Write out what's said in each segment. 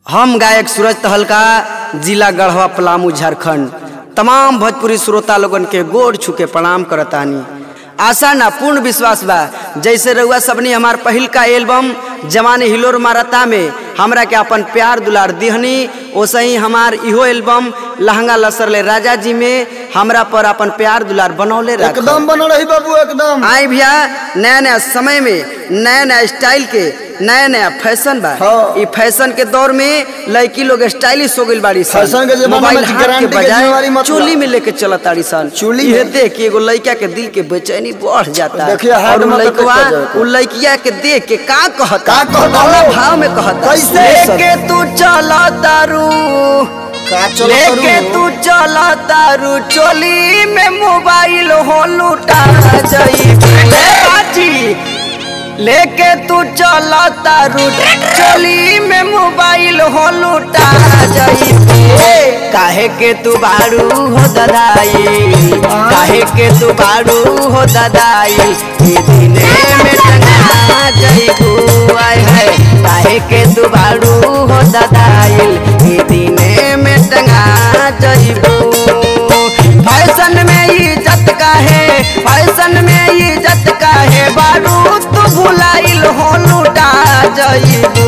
हम गायक सूरज तहलका जिला गढ़वा पलामू झारखंड तमाम भोजपुरी श्रोता लोगन के गोड़ छुके प्रणाम करतानी आशा ना पूर्ण विश्वास बा जैसे रउआ सबनी हमार पहिल का एल्बम जवानी हिलोर मारता में हमरा के अपन प्यार दुलार दिहनी ओसे ही हमार इहो एल्बम लहंगा लसरले राजा जी में हमरा पर अपन प्यार दुलार बनौले रख एकदम बन रही बाबू एकदम आई भैया नया नया समय में नया नया स्टाइल के नया नया फैशन बा हाँ। ई फैशन के दौर में लड़की लोग स्टाइलिश हो गइल बाड़ी सन फैशन के जमाना मोबाइल में हाथ के गारंटी के बजाय जिम्मेवारी मत लो। चोली में लेके चलत ताड़ी सन चोली इहे में? देख के एगो लड़का के दिल के बेचैनी बढ़ जाता देखिए, और हाथ उ में तो लड़कवा कितना जाता। उ लड़किया के देख के का कहता का कहता कौना हो? भाव में कहता कैसे? लेके तू चला तारू का चलो लेके करू? तू चला तारू चोली में मोबाइल हो लूटा जाई बाजी लेके तू चला तारू चोली में मोबाइल हो लूटा जाई काहे के तू बारू हो ददाई काहे के तू बारू हो ददाई ई दिने में टंगा जाई आय है काहे के तू बारू हो ददाई ई दिने में टंगा जाई फैशन में इज्जत काहे फैशन में इज्जत काहे बारू तू भुलाइल हो लूटा जाइबू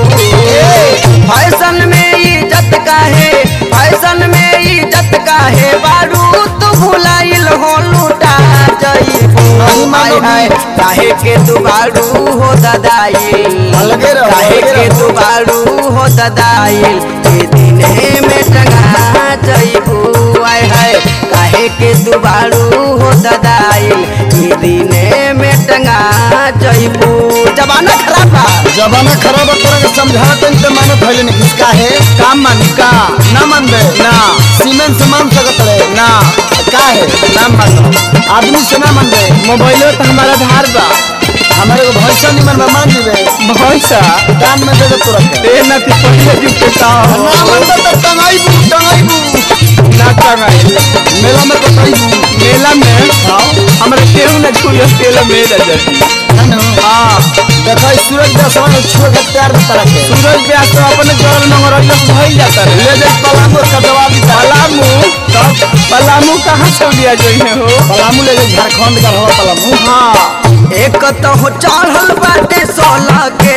फैशन में इज्जत काहे फैशन में इज्जत काहे बारू तू भुलाइल हो लूटा जाइबू नहीं हाय मानोगी। हाय काहे के तू बारू हो ददाई अलगे रहो, काहे अलगे के रहो। तू बारू हो ददाई ए दिने में टंगा जाइबू आय हाय काहे के तू बारू हो ददाई ए दिने में टंगा जाइबू जमाना खराब बा जमाना खराब है तोरा के समझा तन ते मानो थैले नहीं किसका है काम मानी का ना मान बे ना सीमेंट से मान सकत रहे ना का है ना मानो आदमी से ना मान बे मोबाइलो तो हमारा धार बा हमारे को भैसा नहीं मन बे मान जीवे भैसा दान में दे दे तोरा के ए ना ती पहिले जुग के ना मान बे तो टंगाई बू टंगाई बू ना टंगाई मेला में तो सही बू मेला में हाँ हमरा केहू न छुइयो तेल मेला जती है ना हाँ देखो इस सूरज का समय छुए के प्यार में तरह के सूरज व्यास तो अपने घर में रजत भइल जाता रे ले जाए पलामू का जवाब दी पलामू तब पलामू कहाँ से लिया जोइने हो पलामू ले जाए झारखंड का हवा पलामू हाँ एक तो हो चढ़ल बाटे सोलह के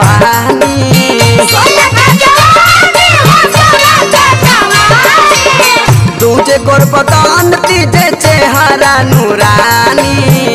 जवानी दूजे गोर बदान तीजे चेहरा नूरानी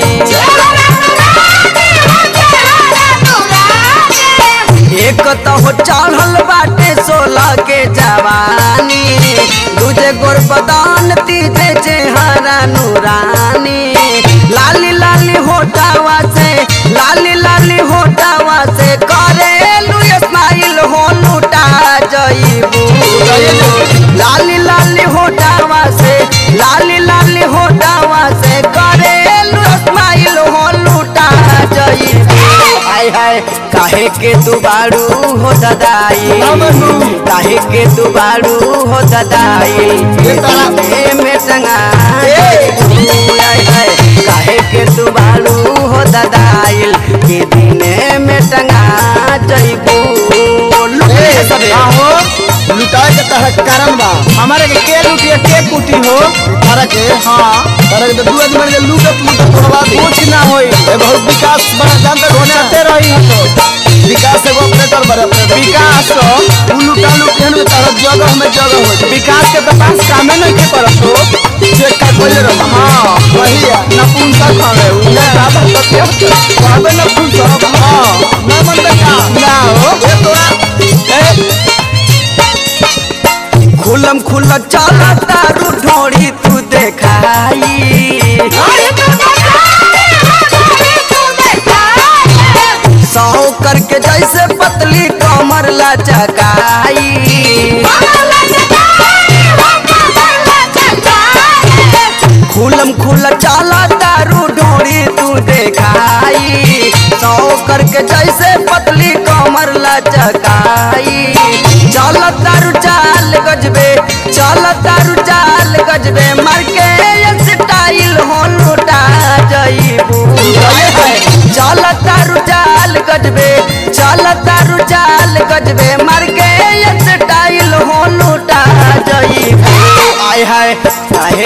एक तो हो चढ़ल बाटे सोलह के जवानी दूजे गोर बदान तीजे चेहरा नूरानी लाली लाली होटावा से लाली लाली होटावा से करे स्माइल हो लूटा जईबू लाली लाली होटावा से लाली लाली होटावा से करे स्माइल हो लूटा जईबू हाय हाय काहे के तू बारू हो ददाई काहे के तू बारू हो ददाई ये तारा- ए में टंगा हाय हाय काहे के तू बारू हो ददाई के दिने में टंगा जइबू लुटे सब हो लुटाए के तहत कारण बा हमारे के के लुटिया के कुटी हो तारा के हाँ तारा के तो दू आदमी के लूटत लूटत तोड़वा दी कुछ ना होई ए बहुत विकास बड़ा जानते हो ना होते रही हो तो विकास एगो ऑपरेटर बड़े ऑपरेटर विकास हो उ लुटा लुटी हन तारा जगह में जगह हो जाए विकास के तो पास कामे नहीं के करत हो चेक का कोई रहा हाँ वही है नपुंसक हवे उ ज्यादा सत्य कहबे नपुंसक हाँ ना मन देखा ना हो ए तोरा खुलम खुल चला तारू ढोड़ी तू देखाई सौ करके जैसे पतली कमर लचकाई खुलम खुल चला तारू ढोड़ी तू देखाई सौ करके जैसे पतली कमर लचकाई चल तारू चाल गजबे चल तारू चाल गजबे मार के स्टाइल हो लुटा जईबू चल तारू चाल गजबे चल तारू चाल गजबे मार के स्टाइल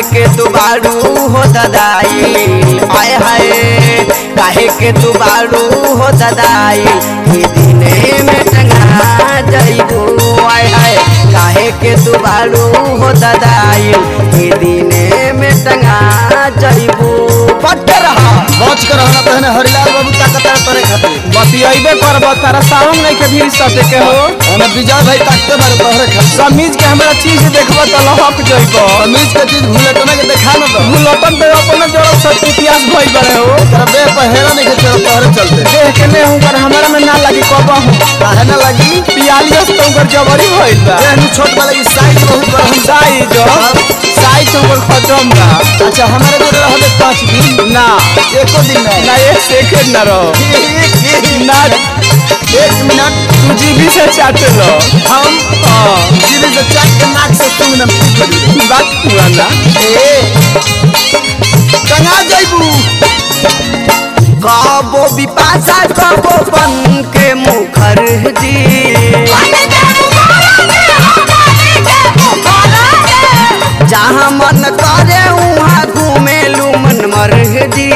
के तू बारू हो ददाई आय हाय काहे के तू बारू हो ददाई ई दिने में टंगा जइबू आय हाय काहे के तू बारू हो ददाई ई दिने में टंगा जइबू पट रहा बच कर रहना तहने हरिलाल बाबू ताकत है तोरे खातिर बतियाइबे करब तारा सावन नहीं के भीड़ सटे के हो हमें विजय भाई ताकते बारे तोहरे खातिर समीज के हमरा चीज देखब त लहक जइब समीज के चीज भूलटना के देखा न दो भूलटन पे अपन जोड़ सब इतिहास भइल बरे हो तेरा बे पहेरा नहीं के चलो तोहरे चलते देख के ने हुकर हमरा में ना लगी कबहू काहे ना लगी पियालियस तो हुकर जबरी भइल बा ए नु छोट वाला की साइज बहुत बड़ा हम साइज साइज हुकर खत्म बा अच्छा हमारे जोड़े रहबे पाँच दिन ना एको दिन में ना एक सेकंड ना रहो ना एक मिनट तू जीबी से चाटे लो हम हाँ जीवे से चाट के नाक से तुम न पी करी बात पुराना ए टंगा जाइबू कबो बिपाशा कबो बन के मुखर जी जहाँ मन करे वहाँ घूमेलू मन मरजी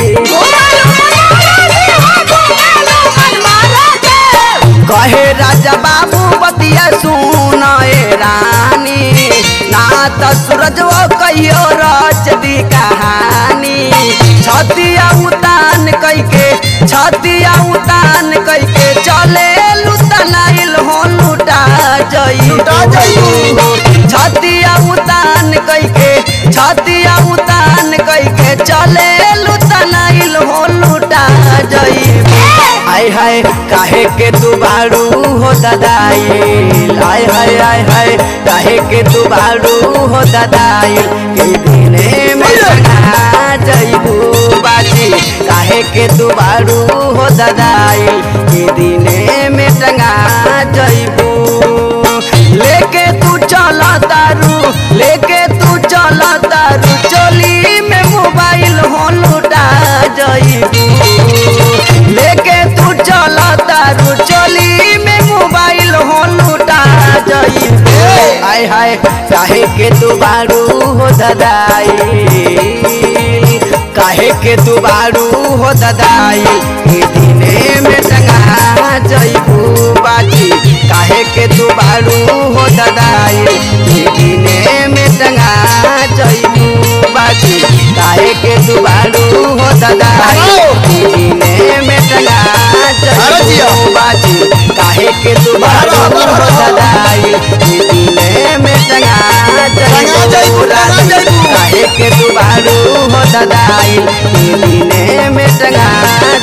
कहे राजा बाबू बतिया सुनाए रानी ना त सूरज वो कहियो रच दी कहानी छतिया उतान कैके छतिया उतान कैके चले लुतनाइल हो लुटा जई लुटा जाइबू। छतिया उतान कैके छतिया उतान कैके चले लुतनाइल हो लुटा जई आय हाय काहे के तू बारू हो ददाई आय हाय आय हाय काहे के तू बारू हो ददाई के दिने में टंगा जइबू बाजी काहे के तू बारू हो ददाई के दिने में टंगा जइबू लेके तू चला तारू लेके तू चला तारू चोली में मोबाइल हो लुटा जइबू लेके तू चला तारू चोली में मोबाइल हो लुटा जइबू आय हाय काहे के तू बारू हो ददाई काहे के तू बारू हो ददाई के दिने में टंगा जइबू बाजी काहे के तू बारू हो ददाई के दिने में टंगा जइबू बाजी काहे के तू बारू हो ददाई के दिने में टंगा अरे जिया। जइबू बाजी काहे के तू बारू हो ददाई के दिने में टंगा टंगा जइबू जइबू, टंगा राजी जइबू। काहे के तू बारू हो ददाई के दिने में टंगा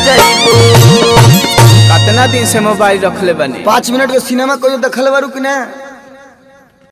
जइबू कितना दिन से मोबाइल रखले बनी पाँच मिनट के सिनेमा कोई देखल बारू कि ना